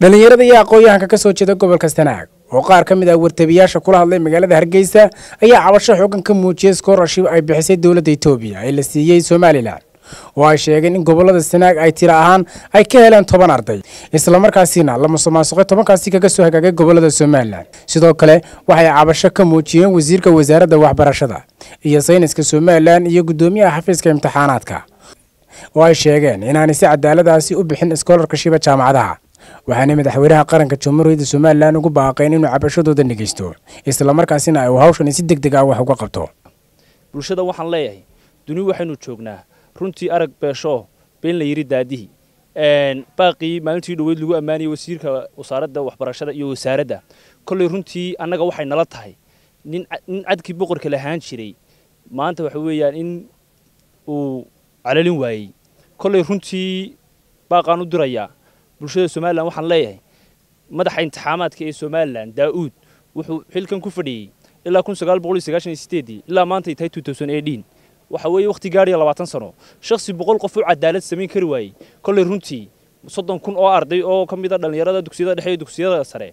dhallinyarada iyo aqoon-yahanka ka soo jeeda gobolka sanaag oo qaar ka mid ah wartabiyaasha kula hadlay magaalada hargeysa ayaa cabasho xoogan ka muujiyey scholarship ay bixisay dowladda etoobiya ee la siiyey somalilan oo ay sheegeen in gobolada sanaag ay tiro ahaan ay ka heleen toban arday islamarkaasina la musuqmaasuqay tobankaasi kaga soo hagaagay gobolada somalilan sidoo kale waxay cabasho ka muujiyeen wasiirka wasaaradda waxbarashada iyo sayniska somalilan iyo guddoomiyaha xafiiska imtixaanaadka oo ay sheegeen inaanay si cadaaladaasi u bixin scholarkashiba jaamacadaha waxaana madaxweynaha qaranka jamhuuriyadda somalilan ugu baaqeen inuu cabashadooda dhegeysto islamarkaasina ay hawshan si deg deg ah wax uga qabto bulshada waxaan leeyahay duni waxaynu joognaa runtii arag beesho been la yidhi daadihii baaqii maalintii dhoweyd lagu ammaanayay wasiirka wasaaradda waxbarashada iyo wasaaradda kolley runtii annaga waxay nala tahay nin nin cadkii boqorka lahaan jiray maanta waxa weeyaan in uu calalin waayey kolley runtii baaqaan u dirayaa bulshada somalilan waxaan leeyahay madaxa imtixaamaadka ee somalilan daa'uud wuxuu xilkan ku fadhiyey ilaa kun sagaal boqol iyo sagaashan iyo sideedii ilaa maanta ay tahay two thousand eighteen waxa weeye wakhti gaadhiya labaatan sano shakhsi boqol qof u cadaalad samayn kari waayey kolley runtii soddon kun oo arday oo ka mid a dhallinyarada dugsiyada dhexe iyo dugsiyada sare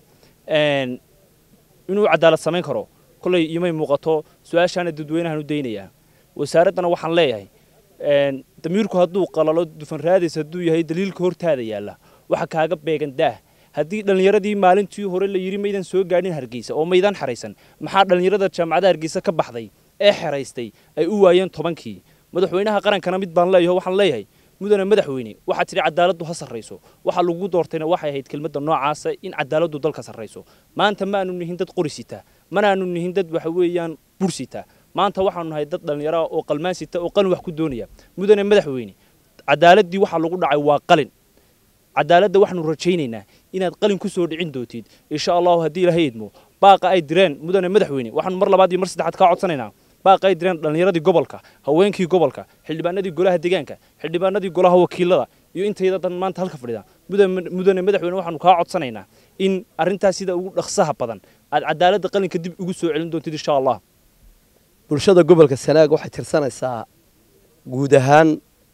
inuu cadaalad samayn karo kolley imay muuqato su-aashaana dadweynahan u daynayaa wasaaraddana waxaan leeyahay damiirku hadduu qalalo dufan raadis hadduu yahay daliilka hortaada yaalla waxa kaaga beegan daah haddii dhallinyaradii maalintii hore la yidhi maydan soo gaadhin hargeysa oo maydaan xaraysan maxaa dhallinyarada jaamacada hargeysa ka baxday ee xeraystay ay u waayeen tobankii madaxweynaha qarankana mid baan leeyaho waxaan leeyahay mudane madaxweyne waxaa tidhi cadaaladdu ha sarrayso waxa lagu doortayna waxay ahayd kelmadda noocaasa in cadaaladdu dalka sarrayso maanta ma aanu nihin dad qori sita mana aanu nihin dad waxa weeyaan bur sita maanta waxaanu nahay dad dhallinyaro oo qalmaan sita oo qalin wax ku doonaya mudane madaxweyne cadaaladdii waxaa lagu dhacay waa qalin cadaaladda waxaanu rajaynaynaa inaad qalin ku soo dhicin doontid insha allahu haddii ilahay idmo baaqa ay direen mudane madaxweyne waxaanu mar labaad iyo mar saddexaad kaa codsanaynaa baaqa ay direen dhallinyaradii gobolka haweenkii gobolka xildhibaanadii golaha deegaanka xildhibaanadii golaha wakiilada iyo intayda dan maanta halka fadhida mudane madaxweyne waxaanu kaa codsanaynaa in arrintaas sida ugu dhaqsaha badan aad cadaaladda qalinka dib ugu soo celin doontid insha allah bulshada gobolka sanaag waxay tirsanaysaa guud ahaan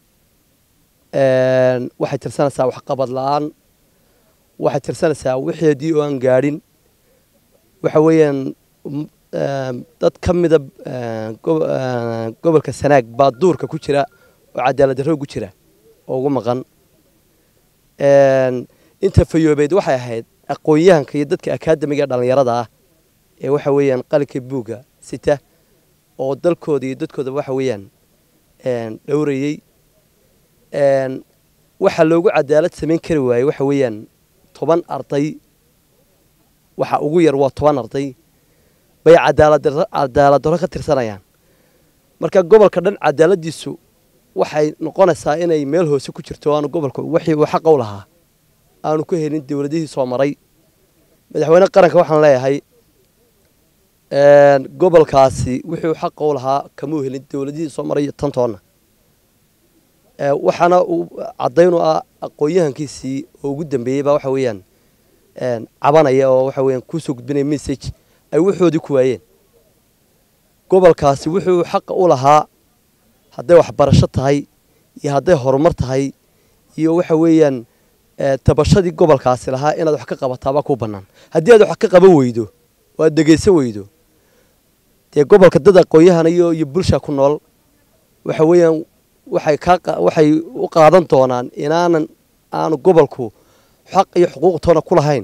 waxay tirsanaysaa waxqabad la-aan waxay tirsanaysaa wixeedii oo aan gaadhin waxa weeyaan dad ka mida gobolka sanaag baa duurka ku jira oo cadaalad darro ku jira oo ugu maqan inta fayoobeed waxay ahayd aqoon-yahanka iyo dadka akaadamiga ee dhallinyarada ah ee waxa weeyaan qalinka buugga sita oo dalkooda iyo dadkooda waxa weeyaan dhowrayey waxaa loogu cadaalad samayn kari waayey waxa weeyaan toban arday waxa ugu yar waa toban arday bay cadaalad darro ka tirsanayaan marka gobolka dhan cadaaladdiisu waxay noqonaysaa inay meel hoose ku jirto aanu gobolka wixii uu xaqa u lahaa aanu ka helin dowladihii soo maray madaxweyne qaranka waxaan leeyahay gobolkaasi wixii uu xaqa u lahaa kamuu helin dowladihii soo maray tantoonna waxaana uu caddaynu ah aqoon-yahankiisii oo ugu dambeeyey baa waxa weeyaan cabanaya oo waxa weeyaan kusoo gudbinaya message ay waxoodii ku waayeen gobolkaasi wuxuu xaqa u lahaa hadday waxbarasho tahay iyo hadday horumar tahay iyo waxa weeyaan tabashadii gobolkaasi lahaa inaad wax ka qabataabaa kuu bannaan haddii aad wax ka qaban weydo oo aad dhegaysan weydo dee gobolka dad aqoon-yahana iyo iyo bulsha ku nool waxa weeyaan waxay kaa waxay u qaadan doonaan inaanan aanu gobolku xaq iyo xuquuq toona ku lahayn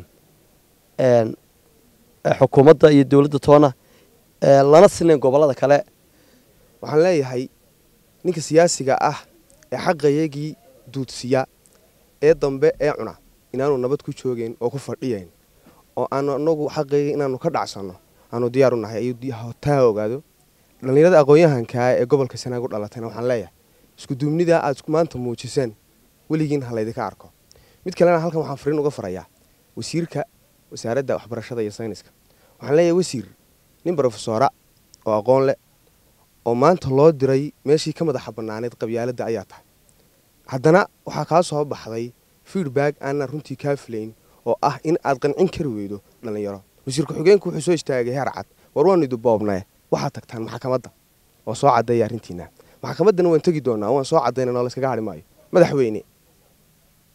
xukuumadda iyo dowladda toona lana sinayn gobollada kale waxaan leeyahay ninka siyaasiga ah ee xaqayagii duudsiya ee dambe ee cuna inaanu nabad ku joogeyn oo ku fadhiyayn oo aanu anagu xaqayga inaanu ka dhacsanno aanu diyaaru nahay ayuu taa ogaado dhallinyarada aqoon-yahankaa ee gobolka sanaag u dhalatayna waxaan leeyahay iskuduubnidaa aad maanta muujiseen weligiin ha laydinka arko mid kalena halkan waxaan fariin uga farayaa wasiirka wasaaradda waxbarashada iyo sayniska waxaan leeyahay wasiir nin brofesora oo aqoon leh oo maanta loo diray meeshii ka madaxa bannaaneyd qabyaaladda ayaa tahay haddana waxaa kaa soo baxday feedback aanan runtii kaa filayn oo ah in aad qancin kari weydo dhallinyaro wasiir ku-xigeenku wuxuu soo istaagay heer cad war waanu idu boobnaye waxaad tagtaan maxkamadda oo soo caddeeya arrintiina maxkamaddana waan tegi doonaa waan soo caddaynana layskaga hadhi maayo madaxweyne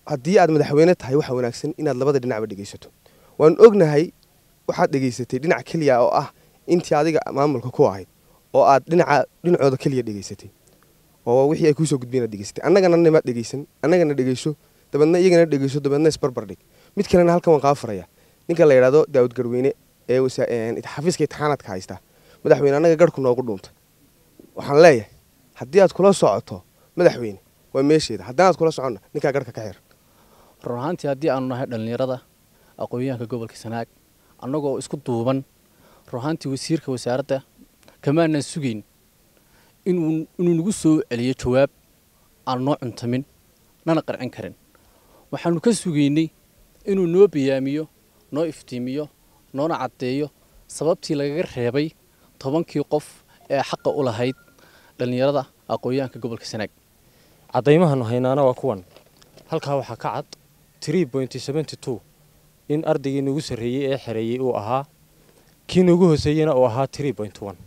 haddii aad madaxweyne tahay waxa wanaagsan inaad labada dhinacba dhegaysato waan ognahay waxaad dhegaysatay dhinac keliya oo ah intii adiga maamulka ku ahayd oo aad dhinaca dhinacooda keliya dhegaysatay oo wixii ay kuusoo gudbeen aad dhegaysatay annagana nimaad dhegaysan annagana dhegayso dabeedna iyagana dhegayso dabeedna isbarbar dhig mid kalena halkan waan kaa faraya ninka la yidhahdo daawud garweyne ee xafiiska itixaanaadka haysta madaxweyne annaga garhku noogu dhuunta waxaan leeyahay haddii aad kula socoto madaxweyne waa meesheeda haddanaad kula soconna ninkaa garhka ka xir run ahaantii haddii aanu nahay dhallinyarada aqoon-yahanka gobolka sanaag annagoo isku duuban run ahaantii wasiirka wasaaradda kamaanan sugayn inuu inuu nagu soo celiyo jawaab aan noo cuntamin nana qarcin karin waxaanu ka sugaynay inuu noo bayaamiyo noo iftiimiyo noona caddeeyo sababtii lagaga reebay tobankii qof ee xaqa u lahayd dhallinyarada aqoon-yahanka gobolka sanaag caddaymahannu haynaana waa kuwan halkaa waxaa ka cad tree pointy seventy two in ardaygii nagu sarreeyey ee xereeyey uu ahaa kii nagu hooseeyeyna uu ahaa tree point one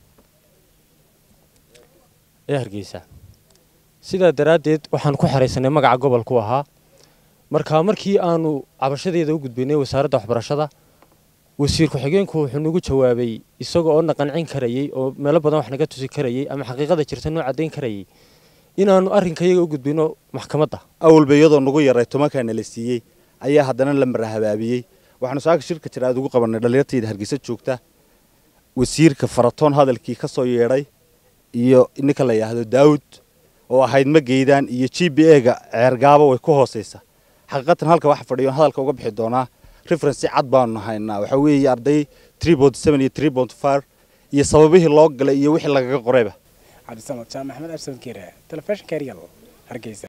ee hargeysa sidaa daraaddeed waxaan ku xeraysanay magaca gobolku ahaa markaa markii aanu cabashadeeda u gudbaynay wasaaradda waxbarashada wasiir ku-xigeenku wuxuu nagu jawaabay isaga oo na qancin karayey oo meelo badan wax naga tusi karayey ama xaqiiqada jirta noo caddayn karayey inaannu arrinkayaga u gudbino maxkamadda awalba iyadoo nagu yaray tobankaana la siiyey ayaa haddana la marahabaabiyey waxaanu saaka shirka jira aad ugu qabannay dhallinyartayda hargeysa joogta wasiirka faratoon hadalkii ka soo yeedhay iyo ninka la yidhaahdo daawud oo ahayd ma geydaan iyo g b e-ga ceergaaba way ku hoosaysa xaqiiqatan halka waxa fadhiyo hadalka uga bixi doonaa referensi cad baanu haynaa waxaa weeye arday tree bont seven iyo tree bont fire iyo sababihii loo galay iyo wixii lagaga qorayba cabdisamad jaamac axmed absan kere telefishinka eryal hargeysa